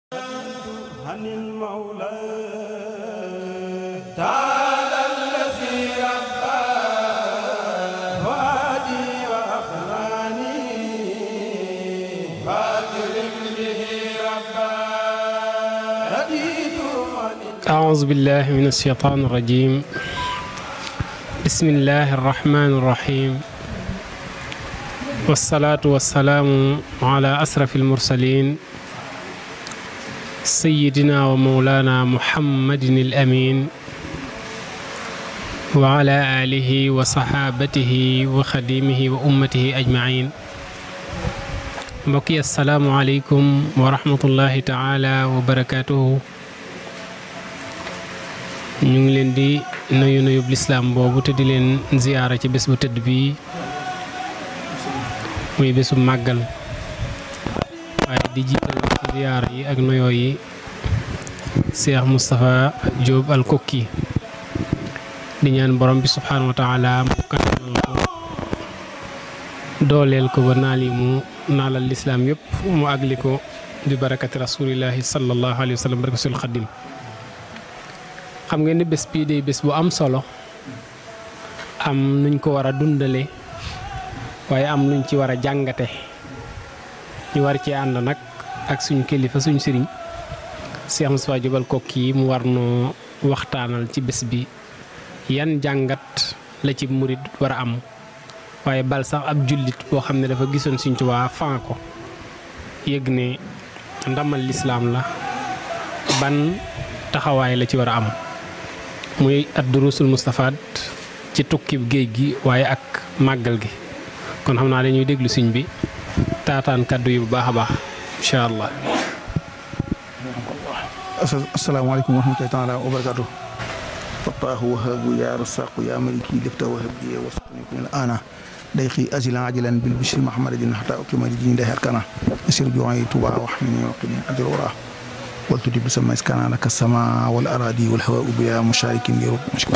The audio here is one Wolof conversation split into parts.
عن المولى تعالى الذي ربى فؤادي وأخلاني فاكرم به ربا رديت عن أعوذ بالله من الشيطان الرجيم بسم الله الرحمن الرحيم والصلاة والسلام على أسرف المرسلين سيدنا ومولانا محمد الأمين وعلى آله وصحابته وخديمه وأمته أجمعين mbokki asalaamualeykum wa rahmatullahi taala wa barakaatuhu ñu ngi leen di nuyu nuyub lislaam boobu te di leen ziyaara ci bés bu tëdd bii muy bésu màggal waaye di jiital ci ziyaara yi ak nuyoo yi Cheikh Moustapha Diop al Kokki di ñaan borom bi subhaanahu wa taala mu kattanal ko dooleel ko ba naal yi mu naalal lislaam yëpp mu àgli ko bi barakati rasulillahi sallallahu alayhi wa sallam barakatul xaddim xam ngeen ni bés bii day bés bu am solo am nuñ ko war a dundale waaye am nuñ ci war a jàngate ñu war ci ànd nag ak suñ kilifa suñ sëriñ Cheikh Moustapha Diop al Kokki mu war noo waxtaanal ci bés bi yan jàngat la ci murit war a am waaye bal sax ab jullit boo xam ne dafa gisoon Sëriñ Tuubaa fan ko yëg ne ndamal lislaam la ban taxawaay la ci war a am muy ad durusul mustafaat ci tukkib géej gi waaye ak màggal gi kon xam naa dañuy déglu siñ bi taataan kàddu yi bu baax a baax incha allah asalaamaaleykum wa rahmatullahi taala wa barakaatu fataahu wahabu ya rasaqu ya maliki lifta wahab li wasqni kun ana dayqi azilan ajilan bil bishri mahmadin hatta ukima di jini day arkana asir juwayi tuba wa hamini wa qini ajr wara wal tudi bi sama iskana laka sama wal aradi wal hawa bila musharikin li rub mushkil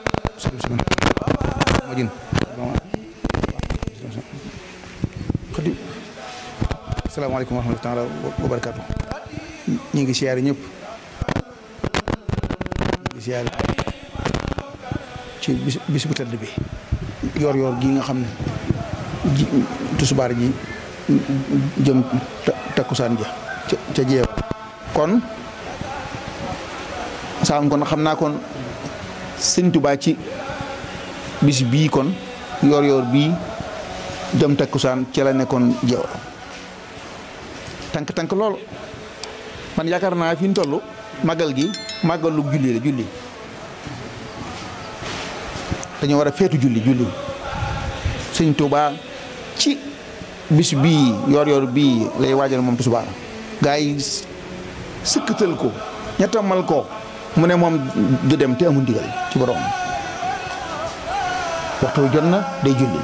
majin xadi asalaamaaleykum wa rahmatullahi taala wa barakaatu ñi ngi siyaare ñëpp ñi ngi siyaare ci bis bis bu tëdd bi yor yor gi nga xam ne ji tusubaar ji jëm takkusaan ja ca jeew kon saam kon xam naa kon sëñ Tuubaa ci bis bii kon yor yor bii jëm takkusaan ci la nekkoon jeew tànk tànk lool man yaakaar naa fi ñu toll màggal gi màggalu julli la julli dañoo war a feetu julli julli sëñ Tuubaa ci bis bii yor yor bii lay waajal moom tisbaar gaa yi sëkkatal ko ñettamal ko mu ne moom du dem te amul ndigal ci borom waxtu wi jot na day julli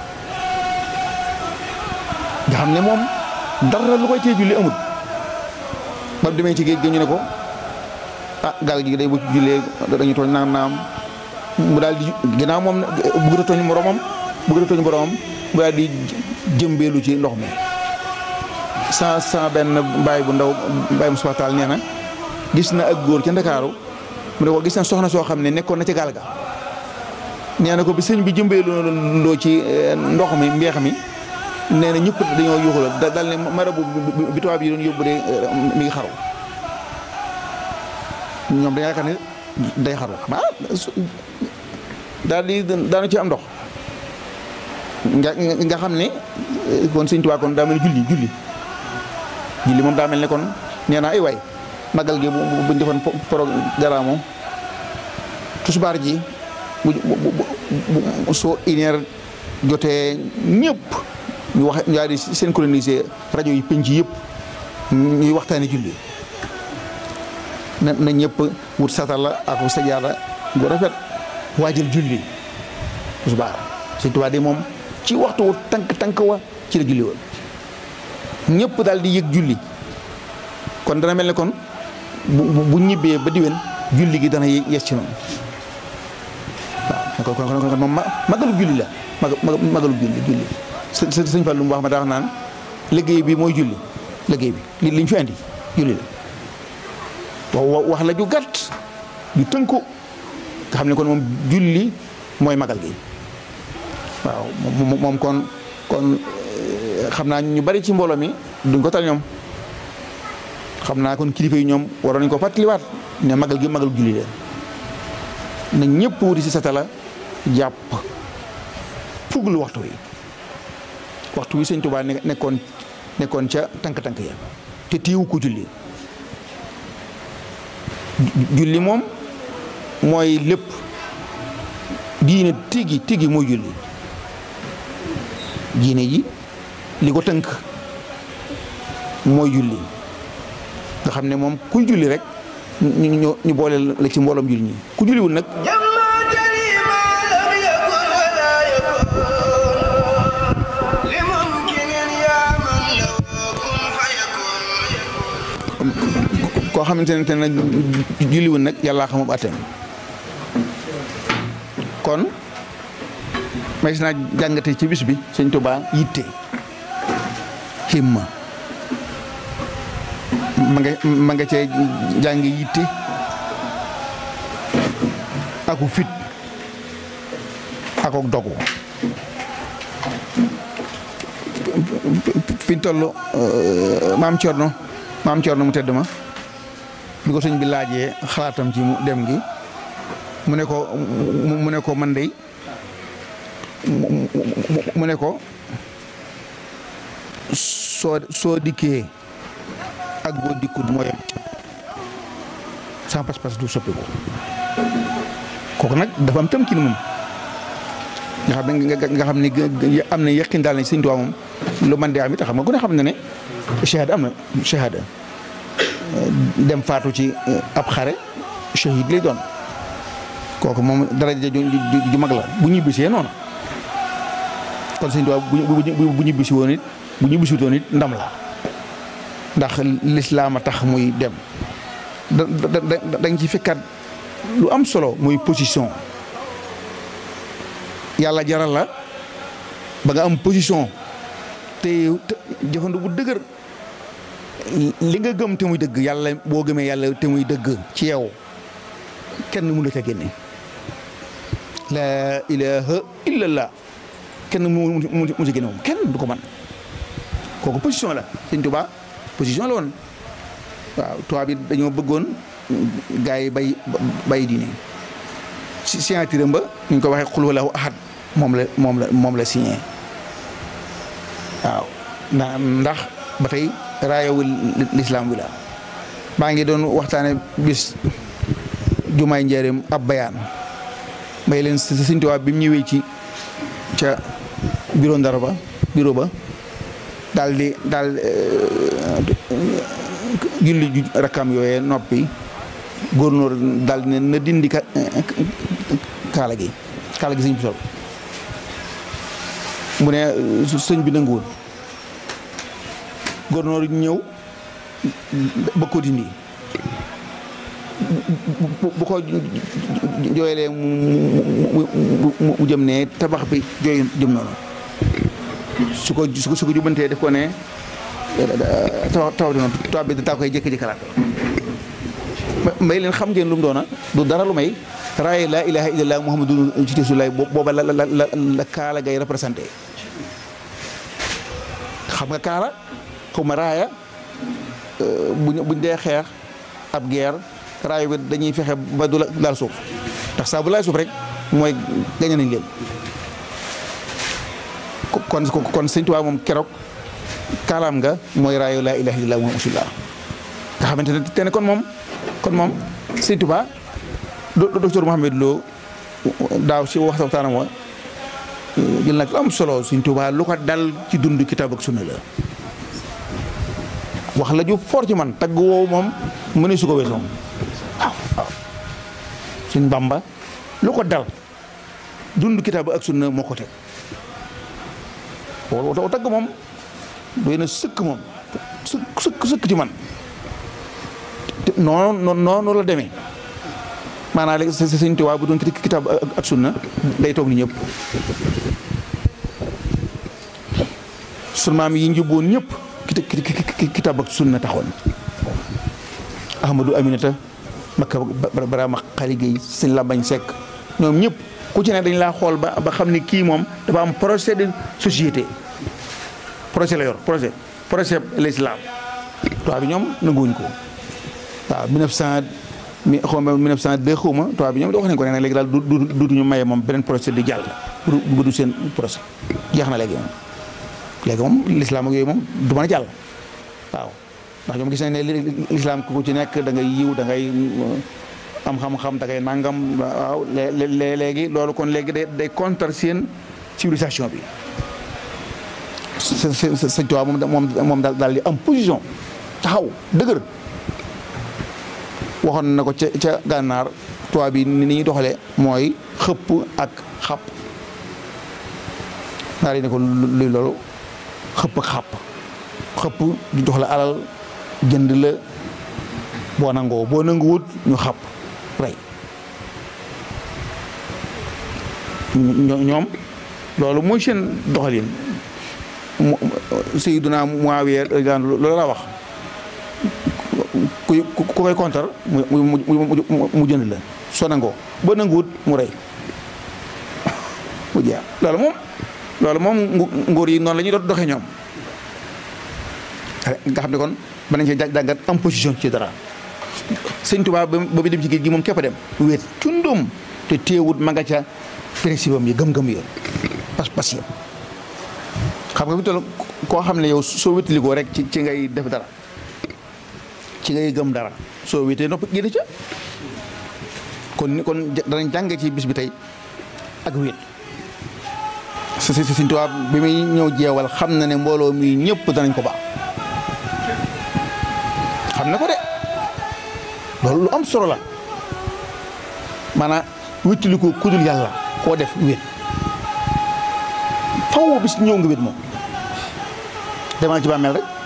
nga xam ne moom dara lu koy tee julli amul ba mu demee ci géej gi ñu ne ko ah gaal gi day bu jullee dañu tooñ naam naam mu daal di ginnaaw moom bëgg a tooñ boromam bëgg a tooñ boromam mu daal di jëmbeelu ci ndox mi sa sa benn baay bu ndaw baay mu subataal nee na gis na ak góor ca ndakaaru mu ne ko gis na soxna soo xam ne nekkoon na ci gaal ga nee na ko bi sëñ bi jëmbeelu loo ci ndox mi mbeex mi nee na ñëpp dañoo yuuxula dal ne marabu bi tubaab yi doon yóbbu de mi ngi xaru ñoom dañoo yaakaar ne day xaru ah daal di daanu ci am ndox nga nga xam ne kon Sëñ Tuubaa kon daa mel ne julli julli julli moom daa mel ne kon nee naa ay waay magal gi buñ defoon programme moom tusbaar ji bu bu soo une heure jotee ñëpp ñu wax ñu daal di synchroniser rajo yi penc yëpp ñuy waxtaane julli na na ñëpp wut satala ak sajaada gu rafet waajal julli tisbaar Sëñ Tuubaa de moom ci waxtu wu tànk tànk wa ci la julli woon ñëpp daal di yëg julli kon dana mel ne kon bu bu ñibbee ba diwen julli gi dana yes ci noonu waaw kon kon kon moom magalu julli la magalu julli julli së sëñ Fallu mu wax ma daa wax naan liggéey bi mooy julli liggéey bi li liñ fi andi julli la wa- wax la ju gàtt ju tënku nga xam ne kon moom julli mooy magal gi waaw moom moom kon kon eh, xam naa ñu bari ci mbooloo mi duñ ko tal ñoom xam naa kon kilifa yi ñoom waroon nañ ko fàttaliwaat ne magal gi magal julli leen na ñëpp wuti si satala jàpp fuglu waxtu wi waxtu wi sëñ Tuubaa ne- nekkoon nekkoon ca tànk-tànk ya te tiiwu ko julli Ju- julli moom mooy lépp diine tigi tigi mooy julli diine ji li ko tënk mooy julli nga xam ne moom kuy julli rek ñu ñu ñu boole la ci mbooloom julli ñi ku julliwul nag جمع جريما لم يكن ولا يكون لممكن يا من لو كن فيكون koo xamante ne te nag julliwul nag yàllaa xamub atteem kon may naa jàngate ci bis bi sëñ Tuubaa yitte himma ma nga ma nga cee jàng yitte aku fit akok dogu fi ñu toll maam Cerno maam Cerno mu tedd ma bi ko sëñ bi laajee xalaatam ci mu dem gi mu ne ko mu mu ne ko man dey mu mu- mu ne ko soo soo dikkee ak boo dikkut moo yem sans pas-pas du soppiku kooku nag dafa am tëmkin moom nga xam ne nga nga xam ne gë- am na yaqin daal ne sëñ Tuubaa moom lu man de am it xam nga ku ne xam na ne shahada am na shahada dem faatu ci ab xare shahid lay doon kooku moom daraja ju ju ju mag la bu ñibbisee noonu kon sëñ Tuubaa bu bu bu bu ñibbisi woon it bu ñibbisi woon it ndam la ndax lislaam a tax muy dem da da da dañ ci fekkaat lu am solo muy position yàlla jaral la ba nga am position te te jëfandu bu dëgër li nga gëm te muy dëgg yàlla boo gëmee yàlla te muy dëgg ci yow kenn mënu la ca génne laa ilaha illallah kenn mu mu mu ci génne moom kenn du ko man kooku position la sëñ Tuubaa position la woon waaw tubaab bi dañoo bëggoon gars yi bay bay diine si signature ba ñu ko waxee xul walaahu ahad moom la moom la moom la signé waaw ndax ndax ba tey raayawul lislaam wi la maa ngi doon waxtaane bis jumaay njëriñ ab bayaan may leen Sëñ Tuubaa bi mu ñëwee ci ca bureau ndar ba bureau ba daal di daal julli ju rakkam yooyee noppi góornóor daal di ne na dindi ka kaala gi kaala gi sëñ bi sol mu ne sëñ bi nanguwul góornóor ñëw ba ko dindi bu bu ko jooyalee mu mu mu jëm ne tabax bi jooy jëm noonu su ko su ko su ko jubantee def ko ne taw taw di noonu taw bi daa koy jékki-jékki kalaat may leen xam ngeen lu mu doona du dara lu may raaye laa ilaha illallah muhammadu ci rasulullaah booba la la la la kaala gay représenté xam nga kaala xaw ma raaya buñ buñ dee xeex ab guerre raaya bi dañuy fexe ba du la laal suuf ndax saa bu laal suuf rek mooy gañe nañ leen kon kon sëñ Tuubaa moom keroog kaalaam nga mooy raayo laa ilaha illallah muhammadu rasulullah nga xamante ne te ne kon moom kon moom sëñ Tuubaa docteur Mouhamed Lo daaw si wax waxtaanam wa jël nag lu am solo sëñ Tuubaa lu ko dal ci dund kitaab ak sunna la wax la ju fort ci man tagg woowu moom mëne su ko wees moom waaw waaw sëñ Bamba lu ko dal dund kitaab ak sunna moo ko teg woo tagg moom doy na sëkk moom sëkk sëkk sëkk ci man noonu noonu la demee maanaam léegi sa sëñ Tuubaa bu doon kitaab ak sunna day toog ni ñëpp sun maam yi njubboon ñëpp kitaab ak sunna taxoon Ahmadou Aminata Makka Barama Xali Gueye sëñ Lambañ Seck ñoom ñëpp ku ci ne dañ laa xool ba ba xam ni kii moom dafa am projet de société projet la yor projet projet l'islam tubaab bi ñoom nanguwuñ ko waaw 1900 mi xaw ma 1902 xaw ma tubaab bi ñoom wax nañ ko ne nag léegi daal du du duutuñu maye moom beneen projet di jàll bu bu du seen projet jeex na léegi moom léegi moom l'islam ak yooyu moom du mën a jàll waaw ndax ñoom gis nañ ne l'islam ku ci nekk da ngay yiw da ngay am xam-xam da ngay nangam waaw léegi loolu kon léegi day day contre seen civilisation bi sa sa sa tubaab moom moom moom daal daal di am position taxaw dëgër waxoon na ko ca ca gànnaar tubaab bi ni ñuy doxalee mooy xëpp ak xàpp daal di ne ko luy loolu xëpp ak xàpp xëpp di jox la alal jënd la boo nangoo boo nanguwut ñu xàpp rey ñoom loolu mooy seen doxalin Sayyiduna Muawiya loolu la wax ku ku koy kontar mu mu mu jënd la soo nangoo boo nanguwut mu rey mu jeex loolu moom loolu moom nguur yi noonu la ñuy doxee ñoom nga xam ne kon mën nañ cee jàngat am position ci dara sëñ Tuubaa ba ba dem ci géej gi moom képp a dem wéet cundum te teewut ma nga ca principe am yi gëm-gëm yi pas pas yi xam nga fi toll koo xam ne yow soo wétalikoo rek ci ci ngay def dara ci ngay gëm dara soo wéetee nopp génn ca kon kon danañ jàng ci bis bi tey ak wéet si si Sëñ Tuubaa bi muy ñëw jeewal xam na ne mbooloo mi ñëpp danañ ko baax xam na ko de loolu lu am solo la maanaam wéttali ko kudul yàlla koo def wét faw bis ñëw nga wét moom demal ci bàmmeel rek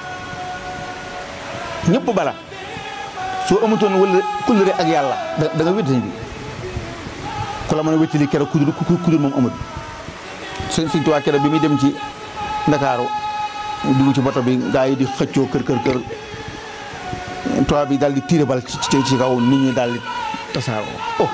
ñëpp bala soo amutoon wala kullure ak yàlla da nga wét bi ku la mën a wéttali keroog kudul kudul moom amul sëñ Sëñ Tuubaa keroog bi muy dem ci Ndakaaru dugg ci bato bi gaa yi di xëccoo kër kër kër tubaab bi daal di tiire bal ci ci kaw nit ñi daal di tasaaroo oh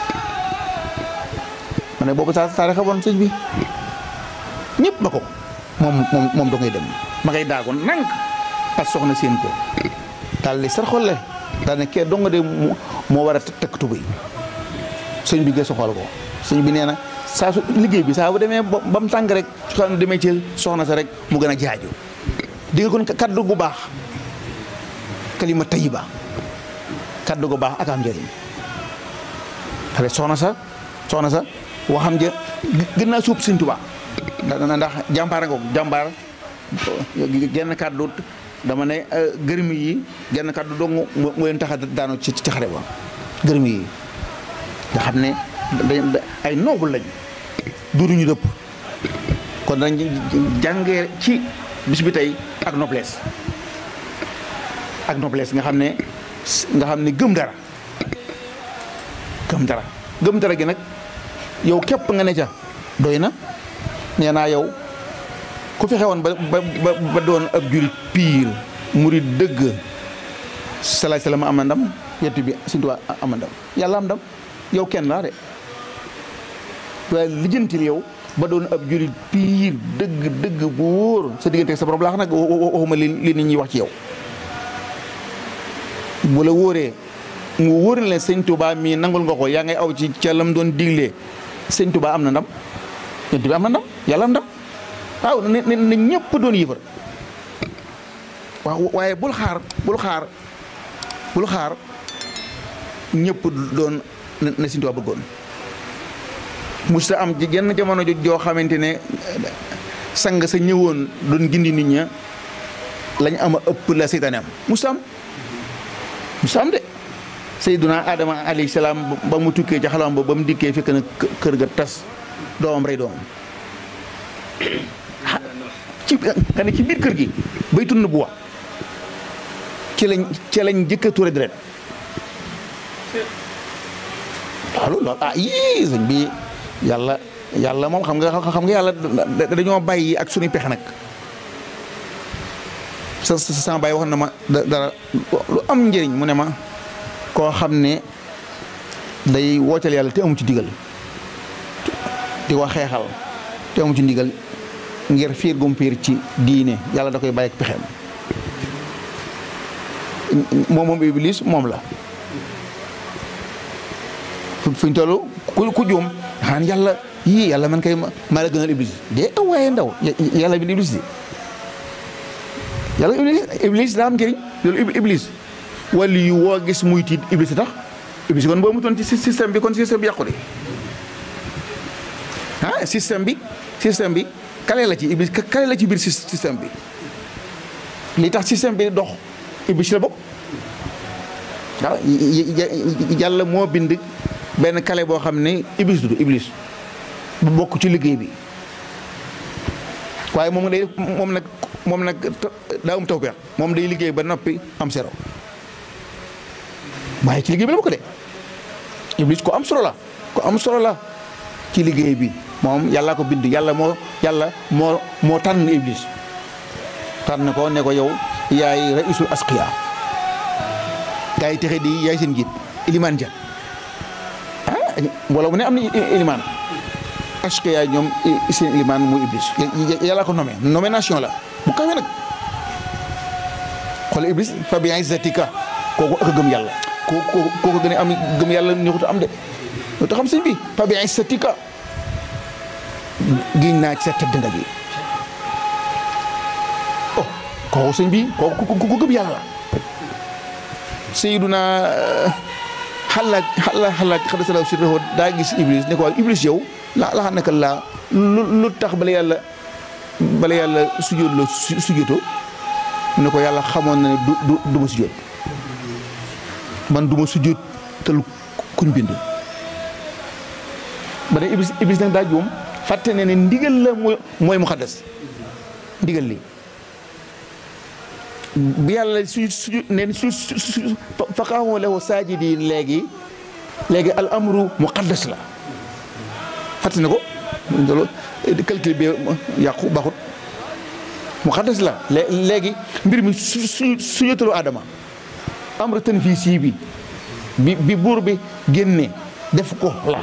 ma ne boobu saa saa xamoon sëñ bi ñëpp ba ko moom moom moom da ngay dem ma ngay daagoon nank ak soxna seen ko daal di sarxolle daal ne kee dong de moo war a tëkk tubéy sëñ bi gëstu xool ko sëñ bi nee na saa su liggéey bi saa bu demee ba mu tàng rek su xam ne demee ci soxna sa rek mu gën a jaaju di nga kon kaddu gu baax kalima tayiba kaddu gu baax ak am njëriñ xale soxna sa soxna sa waxam ja gën naa suub Sëñ Tuubaa ndax jàmbaar nga jàmbaar genn kaddu dama ne gërëm yi genn kaddu dong mu leen tax a daanu ci ci xare ba gërëm yi nga xam ne ay noble lañ duruñu dëpp kon dañ jàngee ci bis bi tey ak noblesse ak noblesse nga xam ne nga xam ne gëm dara gëm dara gëm dara gi nag yow képp nga ne ca doy na nee naa yow ku fexe woon ba ba ba doon ab jurit piir murit dëgg salaay salaam am na ndam yettu bi Sëñ Tuubaa am na ndam yàlla am ndam yow kenn laa de waaye lijjantil yow ba doon ab jurit piir dëgg dëgg bu wóor sa diggante sa borom laax nag waxuma li li nit ñi wax ci yow bu la wóoree mu wóor na leen sëñ Touba mii nangul nga ko yaa ngay aw ci ca lam doon diglee sëñ Touba am na ndam yonent bi am na ndam yàlla am ndam waaw ne ne ñëpp doon yëfar waaw waaye bul xaar bul xaar bul xaar ñëpp doon na sëñ Touba bëggoon musta am jenn jamono joo xamante ne sang sa ñëwoon doon gindi nit ña lañ ama ëpp la seytaane am musta am musta am de Seyduna Adama alayhi salaam ba mu tukkee ca xalam ba ba mu dikkee fekk na kër ga tas doomam rey doomam ci nga ne ci biir kër gi bay tund bu wax ci lañ ci lañ jëkka tuure deret loolu loolu ah yii sëñ bi yàlla yàlla moom xam nga xam nga yàlla dañoo bàyyi ak suñu pexe nag sa sama bàyyi wax na ma dara lu am njëriñ mu ne ma koo xam ne day wooteel yàlla te amu ci digal di ko xeexal te amu ci ndigal ngir fiir gum fiir ci diine yàlla da koy bàyyi ak pexeem moom moom iblis moom la fu fuñ toll ku ku juum xaan yàlla yii yàlla man kay maa la gënal iblis de waaye ndaw yàlla bi iblis di yàlla iblis iblis daa am njëriñ loolu iblis wàllu yu woo gis muy tiit iblis tax iblis kon boo mutoon ci système bi kon système bi yàqu de ah système bi système bi kale la ci iblis kale la ci biir système bi li tax système bi dox iblis la bokk waaw yàlla moo bind benn kale boo xam ne iblis du iblis bu bokk ci liggéey bi waaye moom day moom nag moom nag daa am tawfeex moom day liggéey ba noppi am sero waaye ci liggéey bi la bokk de iblis ko am solo la ko am solo la ci liggéey bi moom yàlla ko bind yàlla moo yàlla moo moo tànn iblis tànn ko ne ko yow yaay raisul asqiya gaa yi texe di yaay seen njiit ilimaan ja ah wala mu ne am na ilimaan asqiya ñoom seen ilimaan muy iblis yàlla ko nommé nomination la bu kawe nag xool iblis fa bi izzatika kooku ak a gëm yàlla kooku kooku gën a am gëm yàlla neexut am de loo tax xam sëñ bi fa bi izzatika giñ naa ci sa tëdd nga ji oh kooku sëñ bi kooku ku gëm yàlla la Seyduna xalaat xalaat xalaat xada salaw si réxoo daa gis iblis ne ko waaw iblis yow la la xam naka laa lu lu tax bala yàlla bala yàlla sujjóot la sujjóotoo mu ne ko yàlla xamoon na ne du du du ma sujjóot man du ma sujjóot te lu kuñ bind ba ne iblis iblis nag daa juum fàtte ne ne ndigal la mooy mooy muxaddas ndigal li bi yàlla su su neen su su faqaahu lahu saajidiin léegi léegi al amru muqaddas la fàtte ne ko loolu calcul bi yàqu baaxut muqaddas la léegi mbir mi su su su yotalu Adama amru tanfiisi bi bi bi buur bi génne def ko la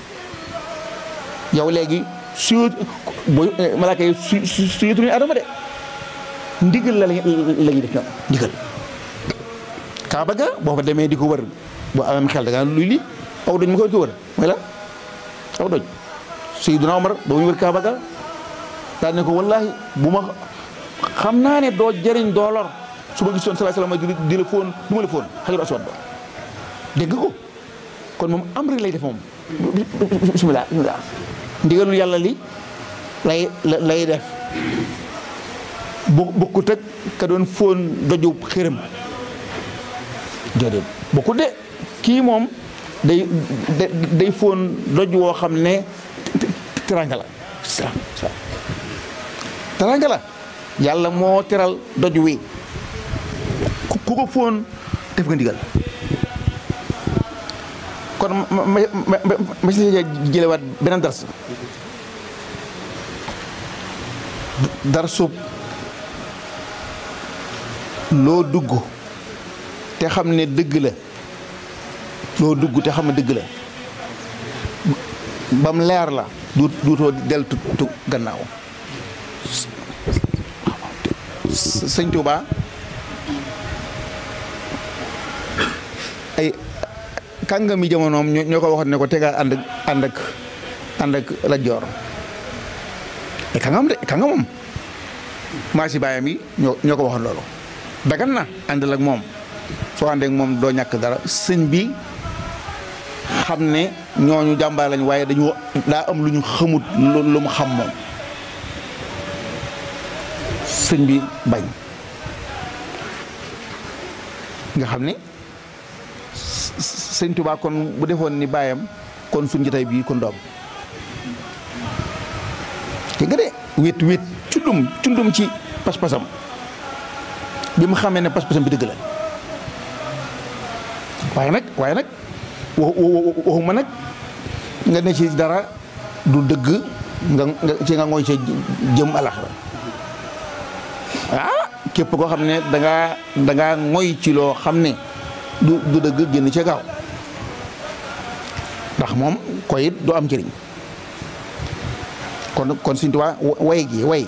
yow léegi su booy malaaka yi su su su yotalu Adama de. ndigal la la ñuy def ñoom ndigal kaaba ga boo fa demee di ko wër boo amee xel da nga luy lii aw doj ma ko wër mooy la aw doj Seydina Omar ba muy wër kaaba ga daal ne ko wallaahi bu ma xam naa ne doo jëriñ doo lor su ma gisoon sallallahu alayhi wasallam di la fóon du ma la fóon xajar aswad ba dégg ko kon moom am rek lay def moom bismillah bismillah ndigalul yàlla li lay lay def bu bokkut ak ka doon fóon doju xërëm déedéet bokkut de kii moom day day fóon doj woo xam ne teranga la teranga la yàlla moo teral doj wi ku ko fóon def nga ndigal kon ma ma ma ma si jëlewaat beneen dars darsub loo dugg te xam ne dëgg la loo dugg te xam ne dëgg la bam leer la du duutoo del tu gannaaw sëñ Tuuba ay kàngami jamonoom ñoo ko waxoon ne ko tegaa ànd ak ànd ak ànd ak la joor ay kàngam de kàngamam maa si baayam yi ñoo ñoo ko waxoon loolu dagan na àndal ak moom soo àndee ak moom doo ñàkk dara sëñ bi xam ne ñooñu jàmbaar lañ waaye dañu daa am lu ñu xamut lu mu xam moom sëñ bi bañ nga xam ne sëñ Tuubaa kon bu defoon ni baayam kon suñ jotaay bii kon doom te nga de wét wét cundum cundum ci pas-pasam bi mu xamee ne pas-pasam bi dëgg la waaye nag waaye nag waxuma nag nga ne ci dara du dëgg nga nga ci nga ngooy ca jëm alaxira ah képp koo xam ne dangaa dangaa ngoy ci loo xam ne du du dëgg génn ca gaaw ndax moom koy it du am njëriñ kon kon Sëñ Tuubaa way gi way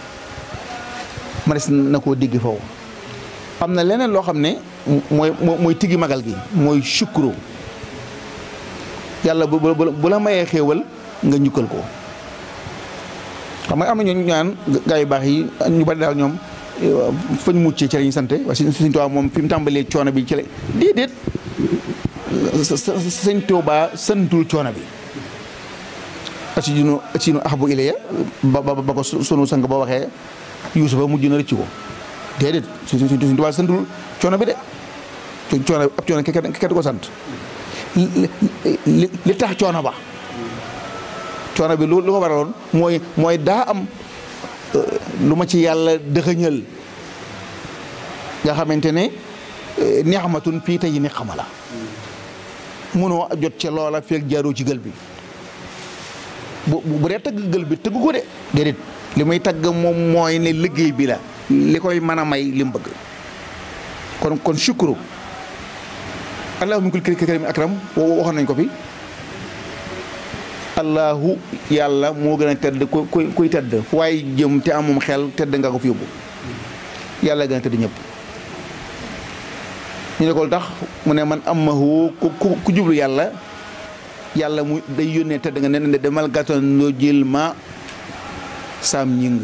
ma des na koo digg foofu am na leneen loo xam ne mooy mooy tiggi magal gi mooy sukkuru yàlla bu bu bu la mayee xéewal nga njukkal ko xam nga am na ñooñu ñaan gaa yu baax yi ñu bari daal ñoom fañ muccee ci la ñu sant waaye Sëñ Tuubaa moom fi mu tàmbalee coono bi ci la déedéet Sëñ Tuubaa santul coono bi asinu asinu ahbu ilayya ba ba ba ko sunu sang ba waxee Yuusufa mujj na rëcc ko déedéet Sëñ Tuubaa santul coono bi de coono ab coono kenn kenn du ko sant li tax coono ba coono bi lu lu ko waraloon mooy mooy daa am lu ma ci yàlla dëxëñal nga xamante ne neexmatun fii tey ni xama la mënoo jot ca loola feeg jaaroo ci gël bi bu bu dee tagg gël bi tëgg ko de déedéet li muy tagg moom mooy ne liggéey bi la li koy mën a may li mu bëgg kon kon shukru allahu min kulli kariim akram waxoon nañ ko fi allahu yàlla moo gën a tedd ku kuy kuy tedd fu waaye jëm te amum xel tedd nga ko fi yóbbu yàlla gën a tedd ñëpp ñu ne ko tax mu ne man amahu ku ku jublu yàlla yàlla mu day yónnee tedd nga ne demal gàttan loo jël ma saam ñing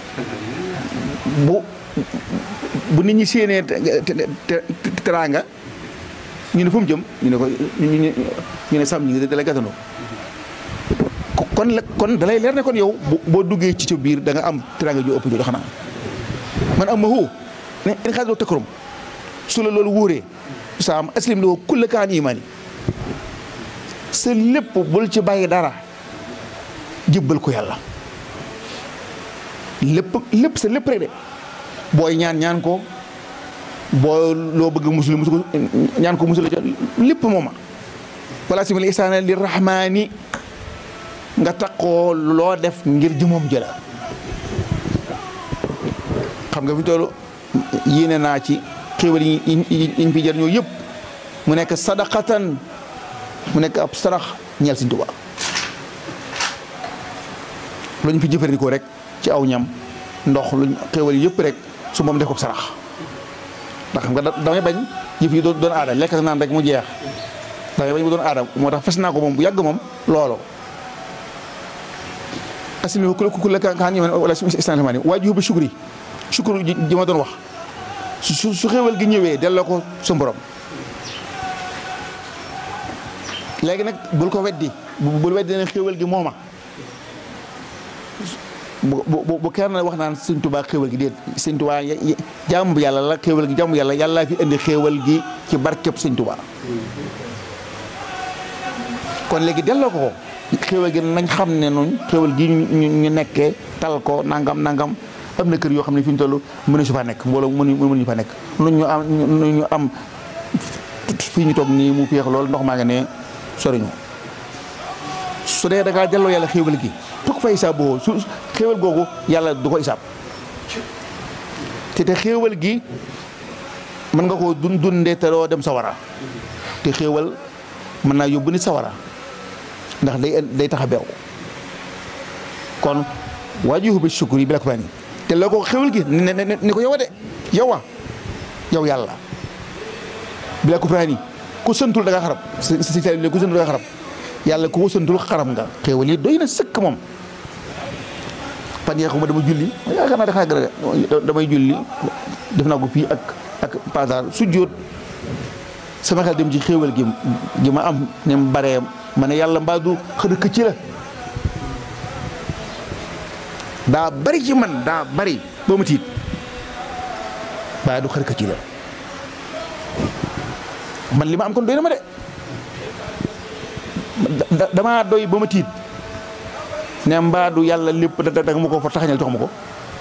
bu bu nit ñi séenee teraanga ñu ne fu mu jëm ñu ne ko ñu ne saam ñing da lay gàttanoo kon la kon dalay leer ne kon yow boo duggee ci ca biir da nga am teraanga ju ëpp jooju xanaa man am ma hu ne in xaadoo tëkkarum su la loolu wóoree saam aslim li ko kulla kaan imaani sa lépp bul ci bàyyi dara jëbbal ko yàlla lépp lépp sa lépp rek de booy ñaan ñaan ko boo loo bëgg musul musul ñaan ko musul lépp mooma wala simil isaana li rahmaani nga takkoo loo def ngir jëmoom jëla xam nga fi toll yéene naa ci xéwal yi ñu fi jar ñoo yëpp mu nekk sadaqatan mu nekk ab sarax ñeel Sëñ Tuubaa lu ñu fi jëfandikoo rek ci aw ñam ndox luñ xéwal yëpp rek su moom def ko sarax ndax xam nga damay bañ yëf yi doon aada lekk naan rek mu jeex damay bañ mu doon aada moo tax fes naa ko moom bu yàgg moom loolu asimi ku ku la ka ñëw wala si islamani waajib bi shukri shukru ji ma doon wax su su xéwal gi ñëwee delloo ko su borom léegi nag bul ko weddi bul weddi ne xéwal gi mooma bu bu bu kenn wax naan sëñ Tuubaa xéwal gi déet sëñ Tuubaa jaamu yàlla la xéwal gi jaamu yàlla yàlla fi indi xéwal gi ci barkeb sëñ Tuubaa kon léegi delloo ko ko xéwal gi nañ xam ne noonu xéwal gi ñu ñu nekkee tal ko nangam nangam am na kër yoo xam ne fi ñu toll mënu su fa nekk mbooloo mënu mënuñu fa nekk nu ñu am nu ñu am fii ñu toog nii mu féex lool ndox maa nga ne soriñu su dee da ngaa delloo yàlla xéwal gi tukk fa isaab boo su xéwal googu yàlla du ko isaab te te xéwal gi mën nga koo dun dundee te doo dem sawara te xéwal mën naa yóbbu nit sawara ndax day day tax a beew kon waajuhu bi shukri bi la ko fani te loo ko xéwal gi ne ne ni ko yow a de yow a yow yàlla bi la ko fani ku santul da nga xarab si si si ku santul da nga xarab yàlla ku ko santul xaram nga xéwal yi doy na sëkk moom fan yee ma dama julli yaakaar naa dafa gën a damay julli def naa ko fii ak ak pasar su jóot sama xel dem ci xéewal gi gi ma am ne mu baree ma ne yàlla mbaa du xëdd këcc la daa bari ci man daa bari ba ma tiit mbaa du xëdd këcc la man li ma am kon doy na ma de damaa doy ba ma tiit ne mbaa du yàlla lépp da da ma ko fa taxañal jox ma ko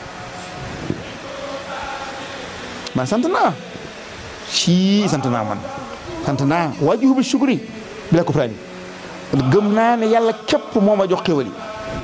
man sant naa sii sant naa man sant naa waajuhu bi shukri bi la ko firaani gëm naa ne yàlla képp moo ma jox xéwal yi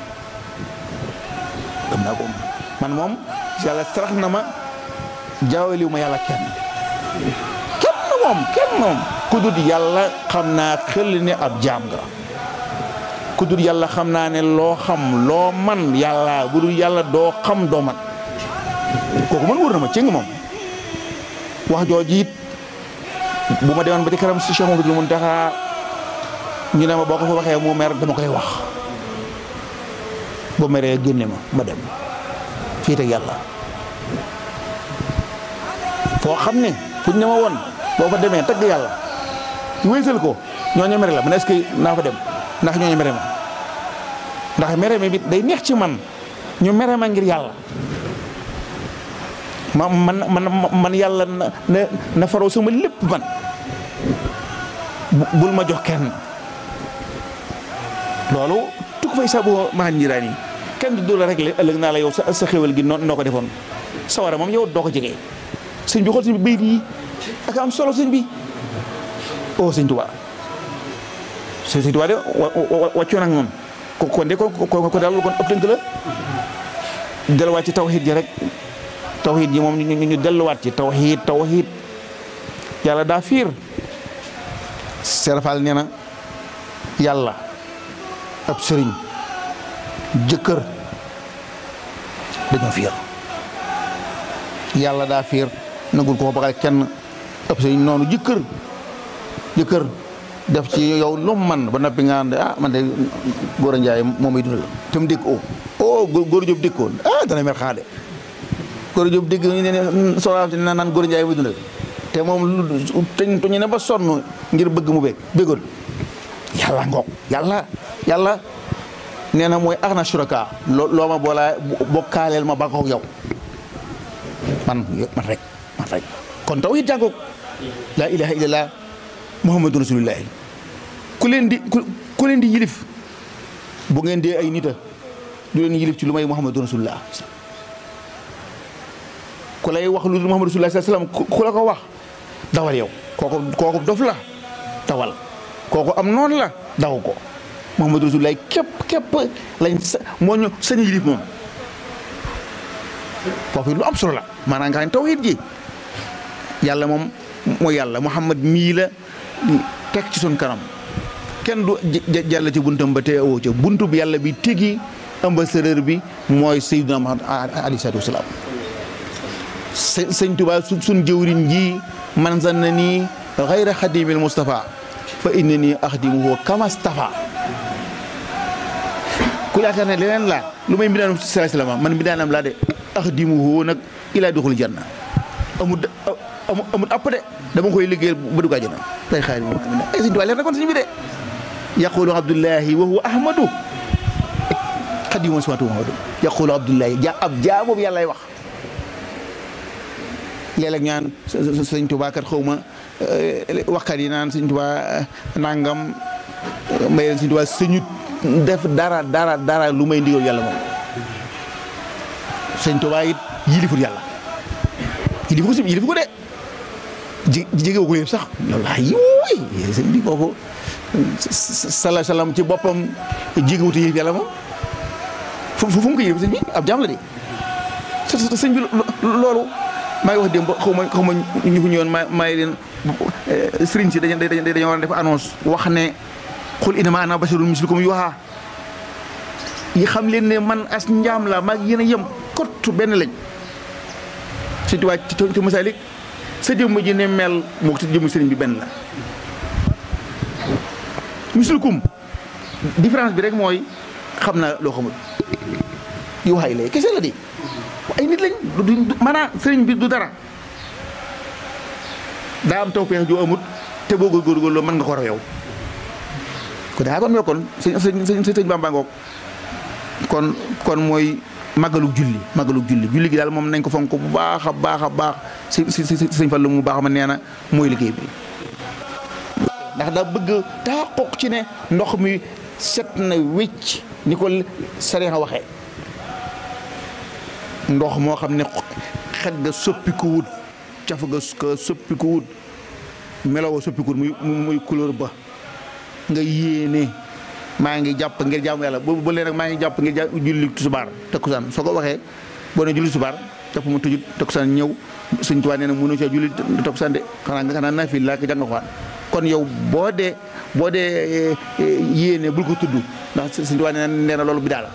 gëm naa ko man moom yàlla sarax na ma jaawaliwu ma yàlla kenn kenn moom kenn moom ku dul yàlla xam naa xel ne ab jaam nga ku dul yàlla xam naa ne loo xam loo man yàlla bu dul yàlla doo xam doo man kooku man wóor na ma cëng moom wax jooju it bu ma demoon ba ci kanam si Cheikh Mamadou Mountakha ñu ne ma boo ko fa waxee mu mer dama koy wax bu meree génne ma ma dem fii teg yàlla foo xam ne fu ñu ne ma woon boo fa demee tagg yàlla wéysal ko ñooñu mere la man est-ce que naa fa dem ndax ñooñu mere ma ndax mere mi bi day neex ci man ñu mere ma ngir yàlla ma man man man yàlla na na na faroo sama lépp man bul ma jox kenn loolu tukk fay sabu maa njiraan yi kenn du la réglé ëllëg naa la yow sa sa xéwal gi noo noo ko defoon sawara moom yow doo ko jege sëñ bi xool sëñ bi bayit yi ak am solo sëñ bi oh sëñ Tuubaa sëñ sëñ Tuubaa de wàccoon ak moom ko kon de ko ko ko daal kon ëpp tënk la delluwaat ci tawxiid ji rek tawxiid ji moom ñu ñu delluwaat ci tawxiid tawxiid yàlla daa fiir serafal nee na yàlla ab sëriñ jëkkër dañoo fiir yàlla daa fiir nagul ko baxal kenn ab sëriñ noonu jëkkër jëkkër def ci yow lu man ba noppi nga ah man de góor a njaay moom may dundal te mu dégg o oh góor jóob dégg ko ah dana mer xaade góor jóob dégg ñu ne soxla na naan góor a njaay may dundal te moom lu teñ tuñu ne ba sonn ngir bëgg mu bég bégoon yàlla ngoog yàlla yàlla nee na mooy axna suraka loo loo ma boolaa bokkaaleel ma ba ko yow man man rek man rek kon taw it jàngoog laa ilaha illallah muhammadu rasulullahi ku leen di ku leen di yilif bu ngeen dee ay nita du leen yilif ci lu may muhammadu rasulullah ku lay wax lu dul muhammadu rasulullah sallam ku la ko wax dawal yow kooku kooku dof la dawal kooku am noonu la daw ko muhammadu rasulullah képp képp lañ sa moo ñu sañ yilif moom foofu lu am solo la maanaam nga xam ne tawhid ji yàlla moom mooy yàlla muhammad mii la teg ci sun kanam kenn du jàll ci buntam ba te awoo ca buntu bi yàlla bi tegi ambassadeur bi mooy sayyiduna muhammad alayhi salaatu wasalaam sëñ Tuubaa su suñ jëwriñ ji man zanna nii xayra xadimil Mustafa fa inna nii axdimuhu kama stafa ku yaakaar ne leneen laa lu may mbindaanam sallallahu alayhi wasallam man mbindaanam laa de axdimuhu nag ilaa duxul janna amul amul amul app de dama koy liggéeyal ba dugg àjjana day xaar moom ay sëñ Tuubaa leer na kon sëñ bi de yaqulu abdullahi wa huwa ahmadu xadimu samatu muhammadu yaqulu abdullahi ja ab jaa boobu yàlla lay wax léeg-léeg ñaan sëñ Tuubaa kat xaw ma waxkat yi naan sëñ Tuubaa nangam may leen sëñ Tuubaa sëñut def dara dara dara lu may ndigal yàlla moom sëñ Tuubaa it yilifut yàlla yilifu ko si yilifu ko de ji jege ko yëpp sax wallaahi wuy sëñ bi boobu sala salaam ci boppam jegewut yilif yàlla moom fu fu mu ko yilif sëñ bi ab jaam la de sëñ bi loolu maa ngi wax démb xaw ma xaw ma ñu fi ñëwoon maa maa ngi leen sëriñ si dañu dañu dañoo war a def annonce wax ne xul innamaa ana basharun mislukum yuuhaa yi xam leen ne man as njaam la maag yéen a yem kott benn lañ si tuwaay ci ci masaalik sa jëmm ji ne mel moo ko jëmm sëriñ bi benn la mislukum différence bi rek mooy xam naa loo xamul yuuhaa yi lay kese la di ay nit lañ du maanaam sëriñ bi du dara daa am tawfeex joo amut te boo góorgóorlu mën nga ko raw yow ko daa kon yoo kon sëñ sëñ sëñ Bamba ngoog kon kon mooy màggalug julli màggalug julli julli gi daal moom nañ ko fonk bu baax a baax a baax si si si sëñ Fallu mu baax ma nee na mooy liggéey bi ndax daa bëgg taxaquq ci ne ndox mi set na wécc ni ko saree a waxee ndox moo xam ne xet ga soppi ko wut caf ga ka soppi ko wut melo wa soppi ko wut muy muy couleur ba nga yéene maa ngi jàpp ngir jaamu yàlla bu bu leen nag maa ngi jàpp ngir ja julli tusubaar takkusaan soo ko waxee boo ne julli tusubaar jàpp ma tëjut takkusaan ñëw Sëñ Tuubaa nee na mënu caa julli takkusaan de xanaa nga xanaa naafil laa ko jàng Alxuraan kon yow boo dee boo dee yéene bul ko tudd ndax Sëñ Tuubaa nee na nee na loolu bi daal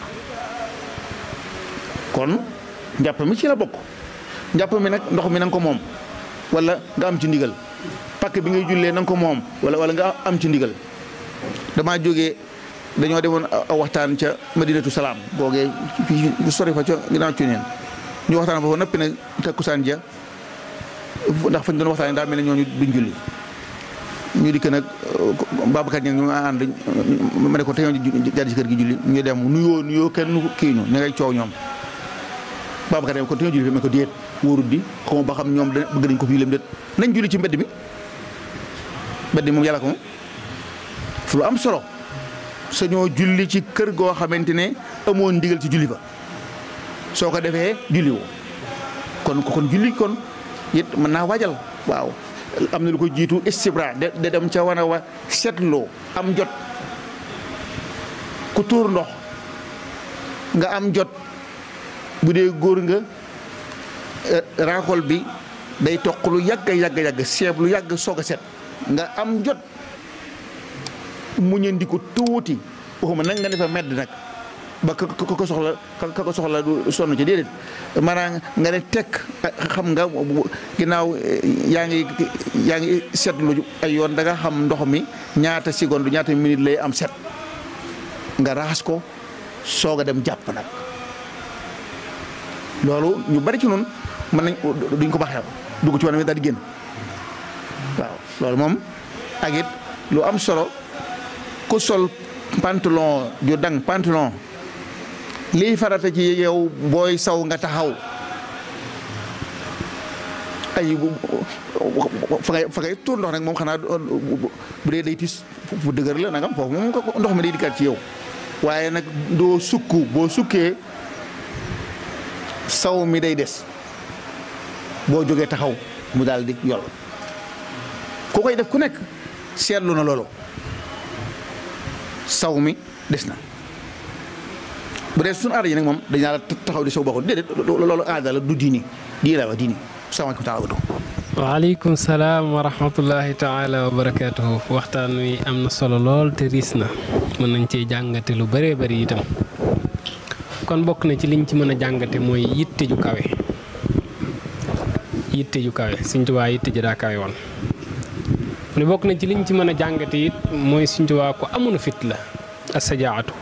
kon njàpp mi ci la bokk njàpp mi nag ndox mi na nga ko moom wala nga am ci ndigal pakk bi ngay jullee na nga ko moom wala wala nga am ci ndigal damaa jógee dañoo demoon a waxtaan ca madinatu salaam googee fii sori fa ca ginnaaw ci neen ñu waxtaan fa noppi nag takkusaan ja ndax fañ doon waxtaan daa mel ne ñooñu duñ julli ñu dikk nag Babacar ña ñu ànd ma ne ko te ñoo jaar ci kër gi julli ñu dem nuyoo nuyoo kenn kii ñu ña ngay coow ñoom Babacar dem ko te ñoo julli fi ma ko déet wóorut di xaw ba xam ñoom da bëgg nañ ko fii lem déet nañ julli ci mbedd mi mbedd mi moom yàlla ko moom fu lu am solo sañoo julli ci kër goo xamante ne amoon ndigal ci julli fa soo ko defee julli woo kon kon julli kon it mën naa waajal waaw am na lu ko jiitu istibra de de dem ca wana wa seetloo am jot ku tuur ndox nga am jot bu dee góor nga raakol bi day toq lu yàgg yàgg yàgg seeb lu yàgg soog a set nga am jot mu ñëndi ko tuuti waxuma nag nga defa medd nag ba ka ko soxla ka ko soxla du sonn ci déedéet maanaam nga ne tekk xam nga ginnaaw yaa ngi yaa ngi seetlu ay yoon da nga xam ndox mi ñaata seconde ñaata minute lay am set nga raxas ko soog a dem jàpp nag loolu ñu bari ci noonu mën nañ duñ ko baxee dugg ci wanam mi daal di génn waaw loolu moom ak it lu am solo ku sol pantalon ju dang pantalon lii farata ci yow booy saw nga taxaw ay fa ngay fa ngay tuur ndox nag moom xanaa bu dee day tis bu dëgër la nagam foofu moom ndox mi day dikkaat ci yow waaye nag doo sukk boo sukkee saw mi day des boo jógee taxaw mu daal di yol ku koy def ku nekk seetlu na loolu saw mi des na bu dee suñu aada yi nag moom dañaa la taxaw di saw bokkul déedéet loolu aada la du diini dii la wa diini salaamaaleykum taala watu waaleykum salaam wa rahmatullahi taala wa barakaatuhu waxtaan wi am na solo lool te riis na mën nañ cee jàngate lu bëree bëri itam kon bokk na ci liñ ci mën a jàngate mooy yitte ju kawe yitte ju kawe Sëñ Tuubaa yitte ji daa kawe woon mu ne bokk na ci liñ ci mën a jàngate it mooy Sëñ Tuubaa ko amoon fit la asajaatu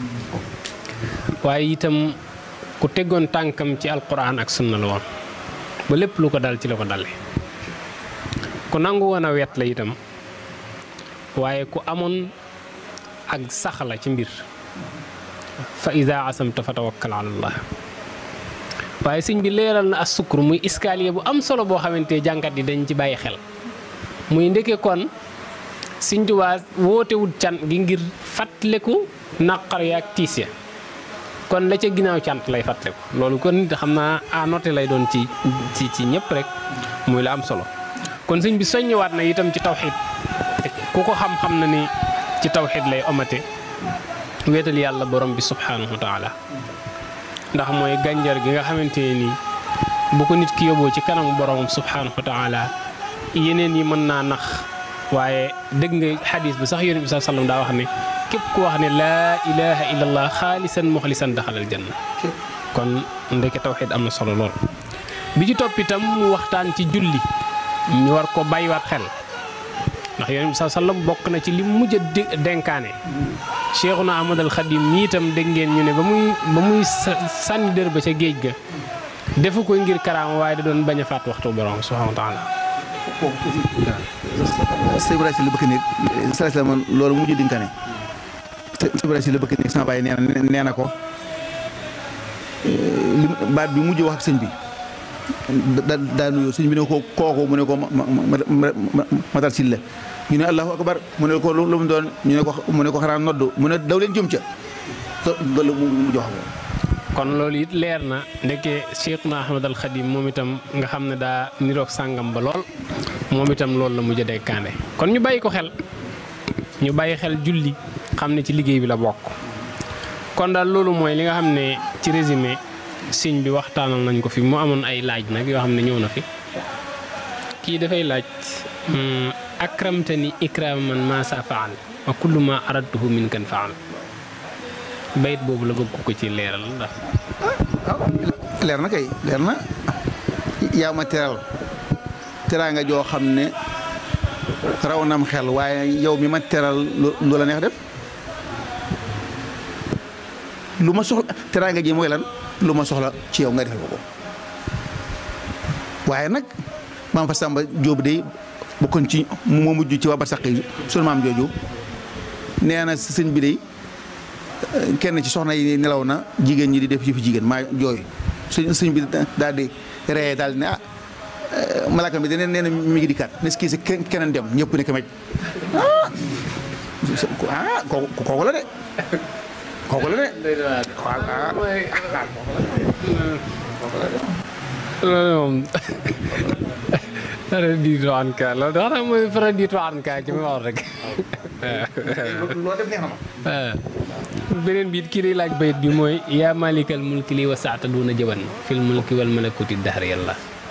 waaye itam ku teggoon tànkam ci alquran ak sunna la woon ba lépp lu ko dal ci la ko dale ku nangu woon a wet la itam waaye ku amoon ak sax la ci mbir fa ida asamta fa tawakkal ala allah waaye sëñ bi leeral na as sukkur muy escalier bu am solo boo xamante jànkat yi dañ ci bàyyi xel muy ndeke kon Sëñ Tuubaa wootewut can gi ngir fàttaliku naqar ya ak tiis ya kon la ca ginnaaw cant lay fàttaliku loolu kon xam naa à noter lay doon ci ci ci ñëpp rek muy la am solo kon sëñ bi soññewaat na itam ci tawxiid ku ko xam-xam na ni ci tawxiid lay omate wéetal yàlla borom bi subhaanahu wa taala ndax mooy gànjar gi nga xamante ne nii bu ko nit ki yóbboo ci kanamu borom subhaanahu wa taala yeneen yi mën naa nax waaye dégg nga xadis bi sax yonent bi saa sallam daa wax ne képp ku wax ne laa ilaha illallah xaalisan muxlisan daxalal janna kon ndeke tawxiid am na solo lool. bi ci topp itam mu waxtaan ci julli ñu war ko bàyyiwaat xel ndax yonent bi saa sallam bokk na ci li mujj a denkaane Cheikhuna Ahmadal Xadim ñi itam dégg ngeen ñu ne ba muy ba muy sànni dër ba ca géej ga defu ko ngir karaama waaye da doon bañ a fàtt waxtu borom subhanahu wa taala sëñ Ibrahima si la bëgg néeg sala sala man loolu mujj dinkane sëñ Ibrahima si la bëgg néeg sama baay nee na nee na ko li baat bi mujj wax ak sëñ bi da daa nuyoo sëñ bi ne ko kooku mu ne ko ma ma ma matal si la ñu ne allahu akbar mu ne ko lu mu doon ñu ne ko mu ne ko xanaa noddu mu ne daw leen jëm ca loolu mu jox ko kon loolu it leer na ndeke Cheikhuna Ahmad al Khadim moom itam nga xam ne daa niroog sàngam ba lool moom itam loolu la mujj a dekkaande kon ñu bàyyi ko xel ñu bàyyi xel julli xam ne ci liggéey bi la bokk kon daal loolu mooy li nga xam ne ci résumé siñ bi waxtaanal nañ ko fi mu amoon ay laaj nag yoo xam ne ñëw na fi kii dafay laaj akramtani ikraman ma sa faal wa kullu ma aradtuhu min kan faal bayit boobu la bëgg ko ci leeral ndax leer na kay leer na yaa ma teral teraanga joo xam ne raw nam xel waaye yow mi ma teral lu la neex def lu ma soxla teraanga ji mooy lan lu ma soxla ci yow nga defal ko ko waaye nag maam fa Samba Jóob day bokkoon ci moo mujj ci waa barsàq yi sunu maam jooju nee na sëñ bi day kenn ci soxna yi nelaw na jigéen ñi di def ci fi jigéen maa jooy sëñ sëñ bi daal di ree daal di ne ah malaaka bi daneen nee na mi ngi di kat ne kii si keneen dem ñëpp ne kamej ah kooku kooku la de kooku la de loolu moom raditu anka loolu da xanaa mooy raditu anka ci ma wax rek loo def neex na ma beneen biit kii day laaj bayit bi mooy yaa malikal mulki li wasaata duna jëban fil mulki wal malakuti dahr yàlla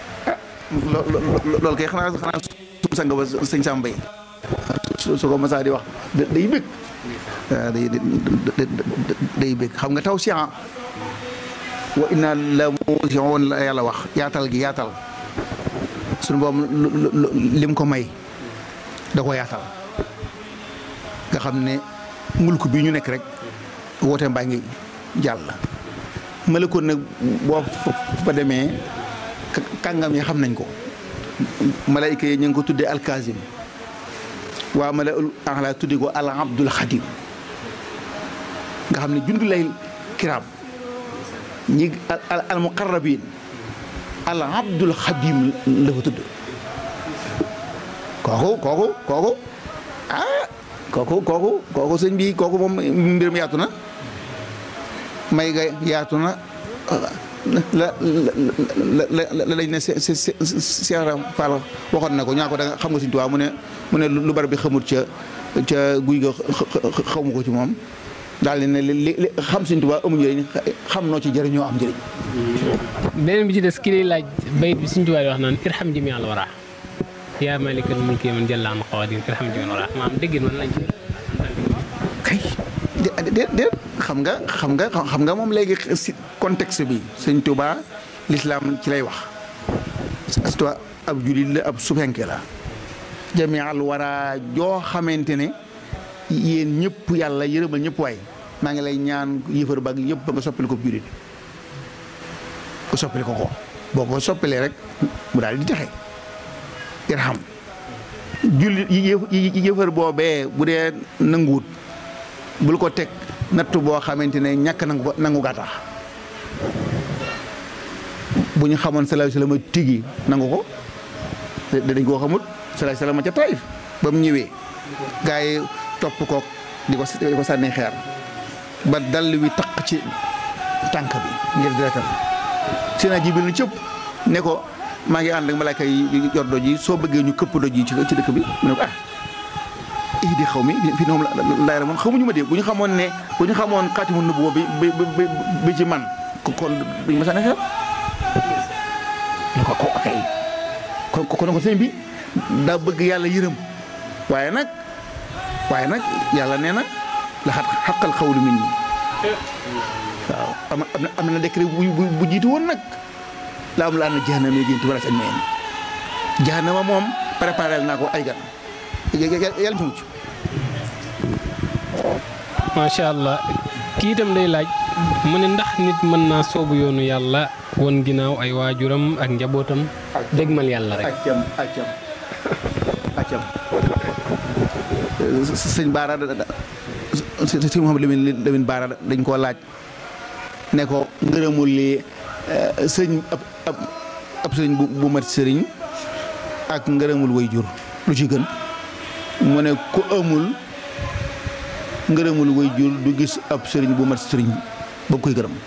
loolu kay xanaa xanaa su sang ba sëñ Sam Mbaye su ko masaa di wax day bëgg waaw day day bëgg xam nga taw si wa inna la muusiun la yàlla wax yaatal gi yaatal suñu boobu lim ko may da ko yaatal nga xam ne mulk bi ñu nekk rek woote mbaa ngi jàll malakoon nag boo fa demee kàngam yi xam nañ ko malaayika yi ñu ngi ko tuddee alkazim waa mala axla tudde ko al abdul xadim nga xam ne jundu lay kiraam ñi al muqarrabin al abdul xadim la fa tudd kooku kooku kooku ah kooku kooku kooku sëñ bi kooku moom mbiram yaatu na may ga yaatu na la la la lañ ne Cheikh Fall waxoon na ko ñaa ko da nga xam nga Sëñ Tuubaa mu ne mu ne lu bari bi xamut ca ca guy ga xamu ko ci moom daal di ne li li xam Sëñ Tuubaa amu njëriñ xam noo ci jëriñoo am njëriñ. beneen bi ci des ki lay laaj bayit bi Sëñ Tuubaa di wax naan irham jami al wara yaa malikal mulki man jalla an qawadin irham jami al wara maam déggin man lañ ci kay de de xam nga xam nga xam nga moom léegi si contexte bi sëñ Tuubaa lislaam ci lay wax surtout ab julit la ab subenke la jami al wara joo xamante ne yéen ñëpp yàlla yërëmal ñëpp waay maa ngi lay ñaan yëfar bag yëpp ba nga soppali ko julit nga soppali ko ko boo ko soppalee rek mu daal di texe irham jullit yëfar boobee bu dee nanguwut bul ko teg nattu boo xamante ne ñàkk nangu nangu gaa tax bu ñu xamoon salaahu salaam tigi nangu ko dañ koo xamut salaahu salaam ca Taif ba mu ñëwee gaa yi topp ko di ko di ko sànni xeer ba dal wi taq ci tànk bi ngir deretam Seydina Jibril ni cëpp ne ko maa ngi ànd ak malaaka yi yor doj yi soo bëggee ñu këpp doj yi ci dëkk bi mu ne ko ah ii di xaw mi fi noom laay moon xamuñu ma de bu ñu xamoon ne bu ñu xamoon xaatimu nubuwa bi bi bi ci man kon duñu ma sànni xeer ne ko ko kay kon kon ko sëñ bi daa bëgg yàlla yërëm waaye nag waaye nag yàlla nee na la xat xaqal xawlu min ñi waaw am na am na décret bu bu jiitu woon nag la am la am na jahannama génti wala seen meen jahannama moom préparé naa ko ay gan yàlla ci mucc macha allah kii itam day laaj mu ne ndax nit mën naa soobu yoonu yàlla won ginnaaw ay waajuram ak njabootam dégmal yàlla rek accam accam accam sëñ Baara sëñ Mouhamed Lamine Lamine Baara dañ koo laaj ne ko ngërëmul li sëñ ab ab ab sëñ bu bu mat sëriñ ak ngërëmul way jur lu ci gën mu ne ku amul ngërëmul way jur du gis ab sëriñ bu mat sëriñ ba koy gërëm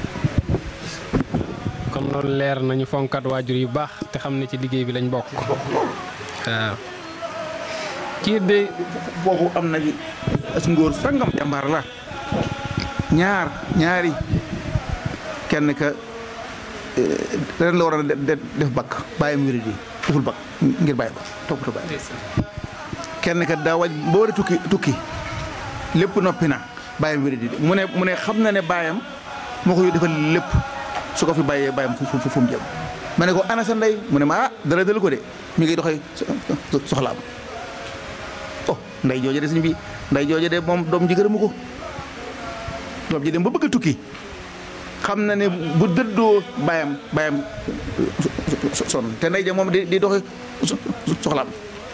kon loolu leer nañu fonkat waajur yu baax te xam ne ci liggéey bi lañ bokk waaw kii de foofu am na as ngóor sangam jàmbaar la ñaar ñaari kenn ka ren la war a def bakk bàyyam wéri di deful bakk ngir bàyyi ba toppatoo bàyyi kenn kat daa waj ba war a tukki tukki lépp noppi na bàyyam wéri di mu ne mu ne xam na ne bàyyam moo ko defal lépp su ko fi bàyyee bàyyam fu fu fu mu jëm ma ne ko ana sa ndey mu ne ma ah dara dal ko de mi ngi doxee soxlaam oh nday jooje de suñ bi nday jooje de moom doom ji gërëmu ko doom ji dem ba bëgg a tukki xam na ne bu dëddoo bàyyam bàyyam sonn te nday ja moom di di doxee soxlaam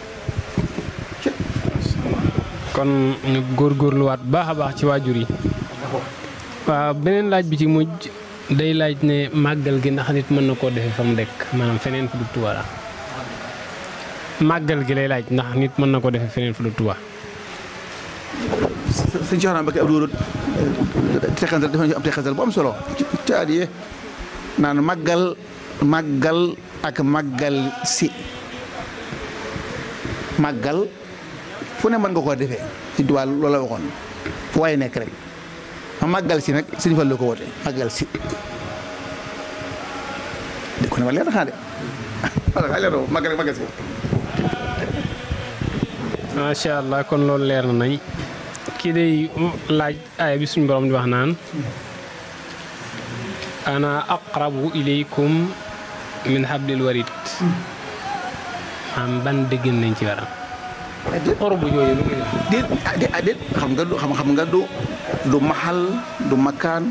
kon ñu góorgóorluwaat baax a baax ci waajur yi waaw beneen laaj bi ci mujj day laaj ne màggal gi ndax nit mën na koo defee fa mu dekk maanaam feneen fu du Tuuba la màggal gi lay laaj ndax nit mën na koo defee feneen fu du Tuuba sëñ Cheikh Naa Mbacké Abdou teqantal dafa ñu am teqantal bu am solo ci aadiye naan màggal màggal ak màggal si màggal fu ne mën nga koo defee ci Tuuba loolu la waxoon fu waaye nekk rek ma màggal si nag sëñ Fallu ko woote màggal si de ko ne ma leer na xanaa de wala leer na màggal màggal si macha allah kon loolu leer na nañ kii day laaj aaya bi suñu borom di wax naan ana aqrabu ilaykum min hablil warid am ban dëggin nañ ci waram orbu jooju lu muy wax déet ah déet ah déet xam nga du xam xam nga du du maxal du makkaan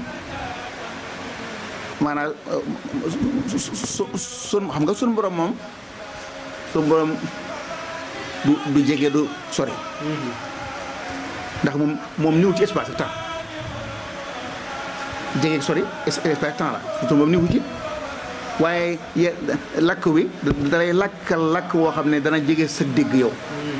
maanaam su su sun xam nga sun borom moom sun borom du du jege du sori ndax moom moom niw ci espace temps jege ak sori espace temps la surtout moom niw ci waaye ye lakk wi dalay lakkal lakk woo xam ne dana jege sa dégg yow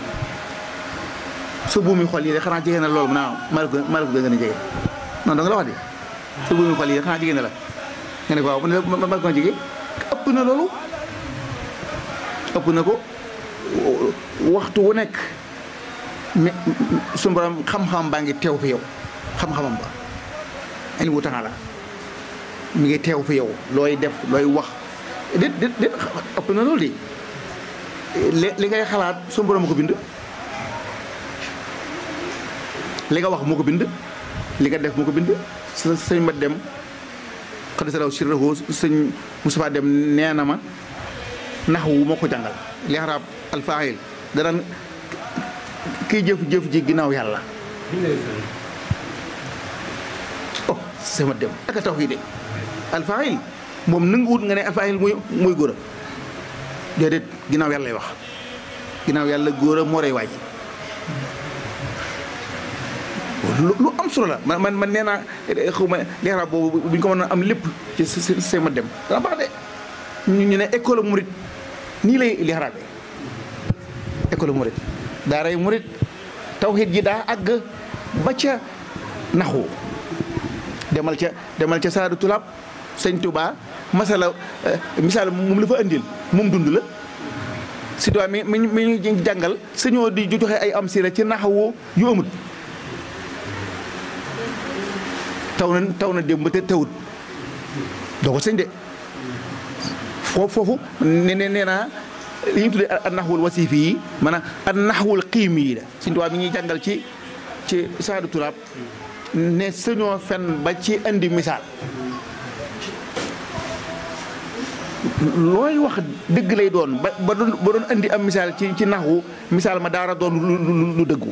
sa buumi xol yi de xanaa jege na loolu mu naa maa la ko maa la ko gën a jege non da nga la wax de sa buumi xol yi de xanaa jege na la nga ne ko waaw ma ma ko jege ëpp na loolu ëpp na ko waxtu wu nekk mais suñu borom xam-xam baa ngi teew fi yow xam-xamam ba ani wu taxala mi ngi teew fi yow looy def looy wax déet déet déet ëpp na loolu de li li ngay xalaat suñu borom ko bind li nga wax moo ko bind li nga def moo ko bind sa sëñ ma dem xaddi sa raw sirrahu sëñ Moustapha dem nee na ma nax wu moo ko jàngal li xaraab alfaayil danaan kiy jëf-jëf ji ginnaaw yàlla oh sama dem aka taw yi de alfaayil moom nanguwut nga ne alfaayil muy muy góor a déedéet ginnaaw yàlla lay wax ginnaaw yàlla góor a moo rey waaj lu lu am solo la man man man nee naa xaw ma leeral boobu bu ñu ko mën a am lépp ci see ma dem dana baax de ñu ñu ne école murit nii lay leeralee école murit daaray murit tawxiid ji daa àgg ba ca naxu demal ca demal ca saadu tulaab sëñ Tuubaa masala misaal moom la fa andil moom dund la si doit mi mi mi ñu jàngal sëñoo di joxe ay am si la ci naxawu yu amut taw na taw na démb te tawut doo ko sëñ de foofu foofu ne ne nee naa li ñu tuddee an naxwul wasifi yi maanaam an naxwul xiimi yi la suñu tubaab mi ñuy jàngal ci ci saadu turaab ne sëñoo fen ba ci indi misaal looy wax dëgg lay doon ba ba doon ba doon indi am misaal ci ci naxwu misaal ma daara doon lu lu dëggu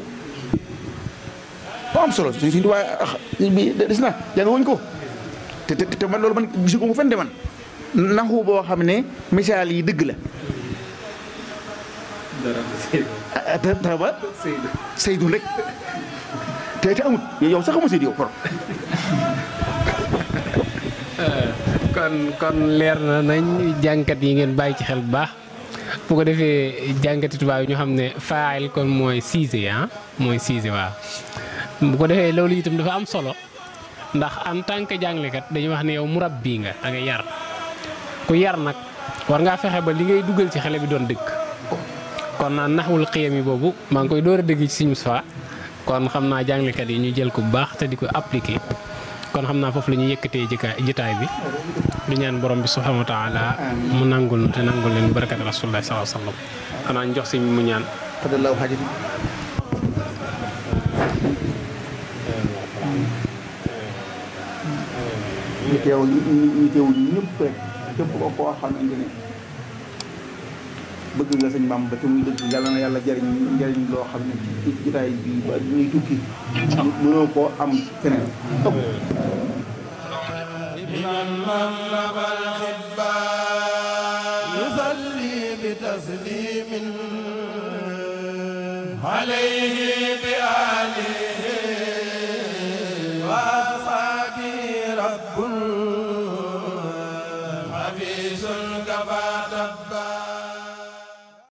am solo suñ suñ tubaab bi des na jàng wuñ ko te te te man loolu man gisu ko fen de man naxu boo xam ne misaal yi dëgg la te te ba Seydou rek te te amut yow sax xama Seydou yow por kon kon leer na nañ jànkat yi ngeen bàyyi ci xel bu baax bu ko defee jànkati tubaab yi ñu xam ne faayil kon mooy siise ah mooy siise waaw bu ko defee loolu itam dafa am solo ndax en tant que jàngalekat dañuy wax ne yow murabbi nga da nga yar ku yar nag war ngaa fexe ba li ngay dugal ci xale bi doon dëgg kon naan naxwul xiyam yi boobu maa ngi koy door a dëgg ci Sëñ Moustapha kon xam naa jàngalekat yi ñu jël ko bu baax te di ko appliquer kon xam naa foofu la ñuy yëkkatee jikaay jitaay bi di ñaan borom bi subhanahu wa taala mu nangul nu te nangul leen barakat rasulullah sallallahu alayhi wa sallam xanaa ñu jox si mu ñaan xadallahu xajati ñu teew ñu ñu teew ñëpp rek képp ko koo xamante ne bëgg nga sëñ Bamba te muy dëgg yàlla na yàlla jariñ njariñ loo xam ne ci jotaay bi ba ñuy tukki mënoo koo am feneen ëpp من مملك الخباء يصلي بتسليم عليه